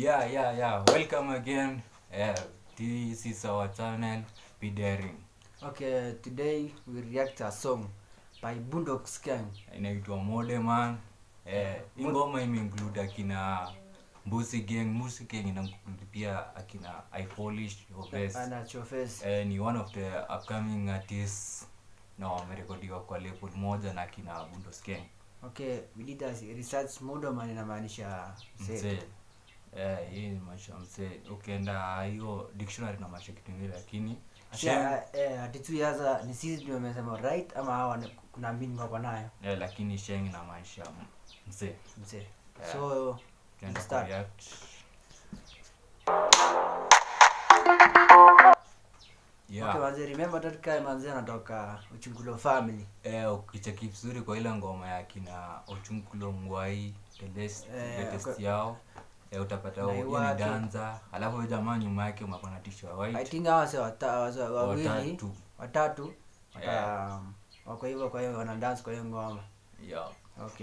Yeah, yeah, yeah. Welcome again. Uh, this is our channel, Be Daring. Okay, today we react to a song by Boondocks Gang. Inaitwa Mode Man. Eh, hii ngoma imeinclude akina Mbusi Gang. Mbusi Gang inainclude pia akina I Polish Obes. Ana Chofes. Eh, ni one of the upcoming artists na wamerekodiwa kwa label moja na akina Bundos Gang. Okay, we did a research Modoman inamaanisha mzee. Mzee. Eh, hii ni maisha ya mzee. Ukienda hiyo dictionary na maisha kitu ingine lakini Shem- Acha eh ati tu yaza ni sisi ndio wamesema right ama hawa ni- kuna meaning wako nayo eh, lakini sheng na maisha mzee. mzee. Yeah. So Tunaenda Start. kureact. Yeah. okay, manze remember that guy manze anatoka Uchungulo family. Eh, ukicheki vizuri kwa ile ngoma ya kina Ochunkulo Ngwai the latest, Eh, latest kwa- yao eh, utapata Na huyo ni Iwake. danza alafu huyo jamaa nyuma yake umekuwa na tisho ya I white think hawa sio wata- wasa- wawili watatu watatu wata Yeah. wako hivyo kwa hiyo wana dance kwa hiyo ngoma. yeah. Okay.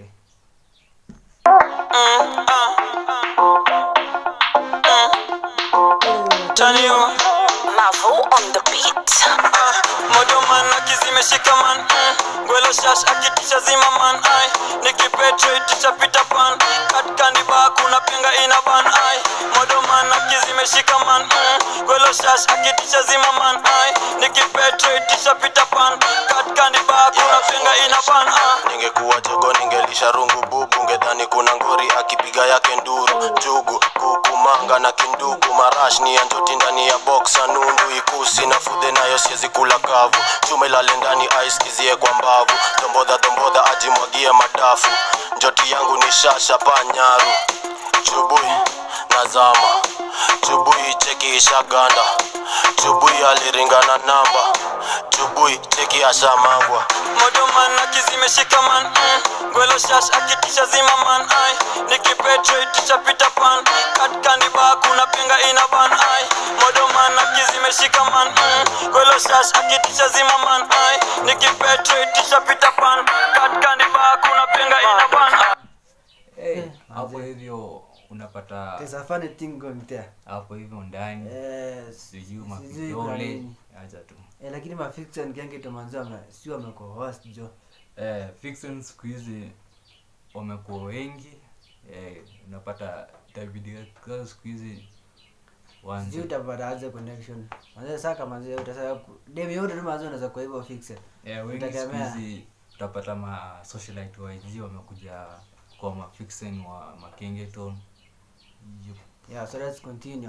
Taniwa Mavo on the beat. Modoman akizimeshika man mm. Gwelo shash akitisha zima man ai Nikipetrate pita pan Katika niba kuna pinga ina ban ai Modoman akizimeshika man mm. Gwelo shash akitisha zima man ai Nikipetrate pita pan Katika niba kuna pinga ina ban ai ningekuwa jogo ningelisha rungu bubu ngedhani kuna ngori akipiga yake nduru jugu kuku manga na kindugu marash ni ya njoti ndani ya boksa nundu ikusi na fudhe nayo siezi kula kavu chuma ilale ndani aiskizie kwa mbavu dombodha dombodha ajimwagie madafu njoti yangu ni shasha panyaru chubui nazama chubui cheki ishaganda chubui aliringana namba chubui cheki ashamangwa Modoman akizimeshika man mm. Gwelo shash akitisha zima man ai Nikipetrate pita pan Katika niba kuna pinga ina ban ai Modoman akizimeshika man mm. Gwelo shash akitisha zima man ai Nikipetrate pita pan Katika niba kuna pinga ina ban ai hey, Eh, hapo manze. hivyo unapata There's a funny thing going there. hapo hivyo ndani Eh, sijui sijui kuna mafidole nini. acha tu Eh, lakini mafiction genge tomanzi wame si wamekuwa host jo. eh, fiction siku hizi wamekuwa wengi eh, unapata David Guetta siku hizi Sijui wanzi utapata aje connection. Manze saka manze utasaka ku- dem yote tu manze unaweza kwa hivyo fiction. eh, wengi siku Utategemea. hizi utapata ma socialite wa IG wamekuja kwa ma fiction wa makengeton Yup. Yeah, so let's continue.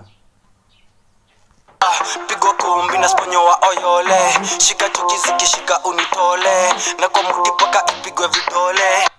pigwa kumbi na sponyo wa oyole shika chuki zikishika unitole na kwa muti paka ipigwe vidole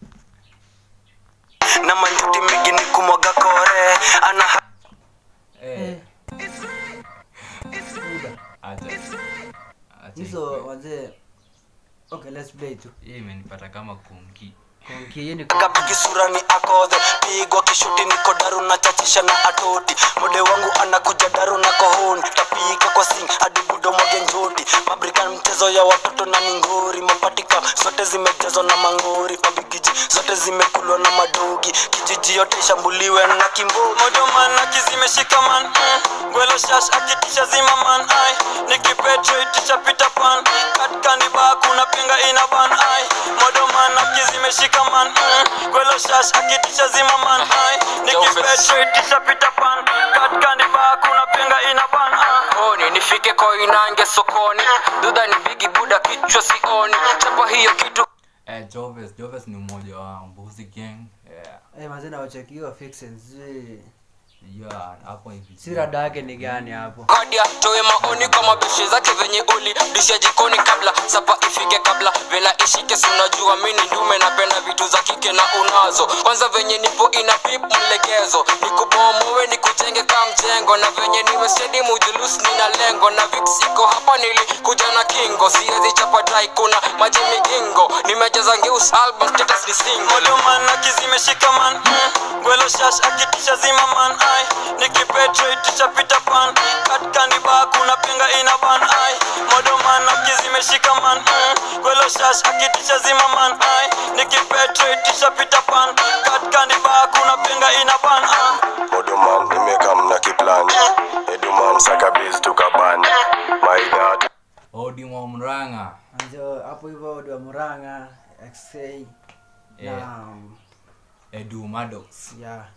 na manjuti mingi ni kumwaga kore ana eh, Eh. Buda. acha acha Hizo ikuwe. manze Okay, let's play tu. hii imenipata kama kunki Konki hiyo ni kapigi sura ni akodhe pigwa kishuti niko daru na chachisha na atoti mode wangu anakuja daru na kohoni tapika kwa sing hadi budo mwage njoti mabrikan mchezo ya watoto na ningori mapatika zote zimejazwa na mangori mabigiji zote zimekulwa na madogi kijiji yote ishambuliwe na kimbogi modoman akizimeshika man mm. gwelo shash akitisha zima man ai nikipetrate pita pan katika niba kuna pinga ina ban ai modoman akizimeshika man mm. gwelo shash akitisha zima man ai nikipetrate pita pan katika niba kuna pinga ina ban ai koni nifike koinange sokoni dudha ni bigi buda kichwa sioni chapa hiyo kitu eh, Joves Joves ni mmoja wa Mbuzi Gang yeah. Eh, manze na wacheki hiyo fiction. Sijui yeah, hapo hivi si rada yake ni gani hapo. kadia toe maoni kwa mabeshe zake venye uli disha jikoni kabla sapa ifike kabla vela ishike si unajua mini ndume napenda vitu za kike na unazo kwanza venye nipo ina pip mlegezo nikubomowe nikujenge ka mjengo na venye niwe stedi mujulus nina lengo na vix iko hapa nilikuja na kingo siwezi chapa dai kuna maji migingo nimejaza ngeus album status ni single modoman akizimeshika man mm. gwelo shash akitisha zima man ai nikipetrate pita pan katika niba kuna pinga ina ban ai modoman akizimeshika man mm. gwelo shash akitisha zima man ai nikipetrate pita pan katika niba kuna pinga ina ban ai Modoman Murang'a, XA Yeah. na um, edu madox yeah.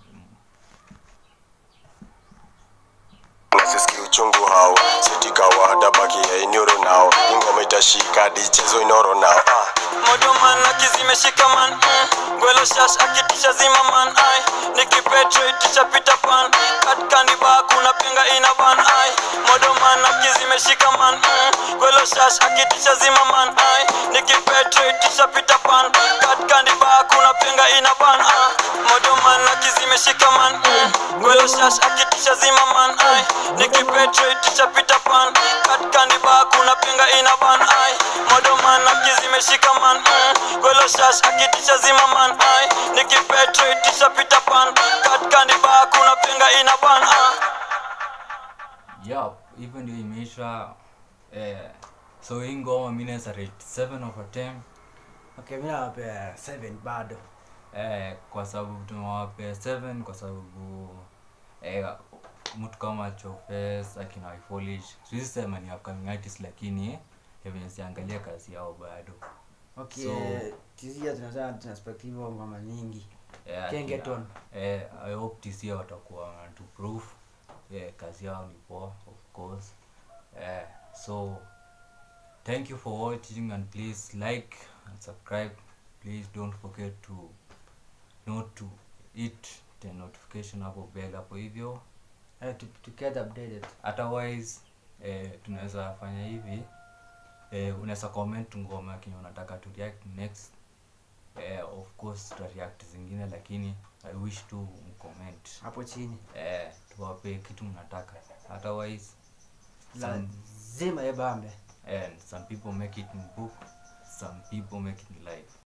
nasisikia uchungu hao sitikawada baki ya inyoro nao ingoma itashika dichezo inoro nao ah. modoman akizimeshika man mm. gwelo shash akitisha zima man ai nikipetreticha pita pan katkandiba kuna pinga ina ban ai modoman akizimeshika man mm. gwelo shash akitisha zima man ai nikipetreticha pita pan katkandiba kuna pinga ina ban ah. modoman akizimeshika man mm. gwelo shash akitisha zima man ai nikipetreticha pita pan katkandiba kuna pinga ina ban ai modoman akizimeshika man mm. gwelo shash akitisha zima man ai nikipetreticha pita pan katkandiba kuna pinga ina ban ah. yeah hivyo ndio imeisha eh, so hii ngoma mi naweza rate 7 over 10 Okay, mimi nawapea 7 bado. eh, kwa sababu tumewapea 7 kwa sababu eh, mtu kama chofes akina ifolish siwezi sema ni upcoming artist lakini venye siangalia kazi yao bado Okay, So- tizia tunazaa tuna perspective ngoma nyingi. Eh, Kengeton. akina- eh, i hope tc watakuwa to proof yeah, kazi yao ni poa of course eh, so thank you for watching and please like and subscribe please don't forget to not to hit the notification hapo bell hapo hivyo Eh, to, to get updated. otherwise eh, tunaweza fanya hivi eh, unaweza comment ngoma kenye unataka to react next eh, of course tuta react zingine lakini i wish to mcomment Hapo chini. eh, tuwape kitu mnataka otherwise some, Lazima ebambe. and some people make it in book some people make it in life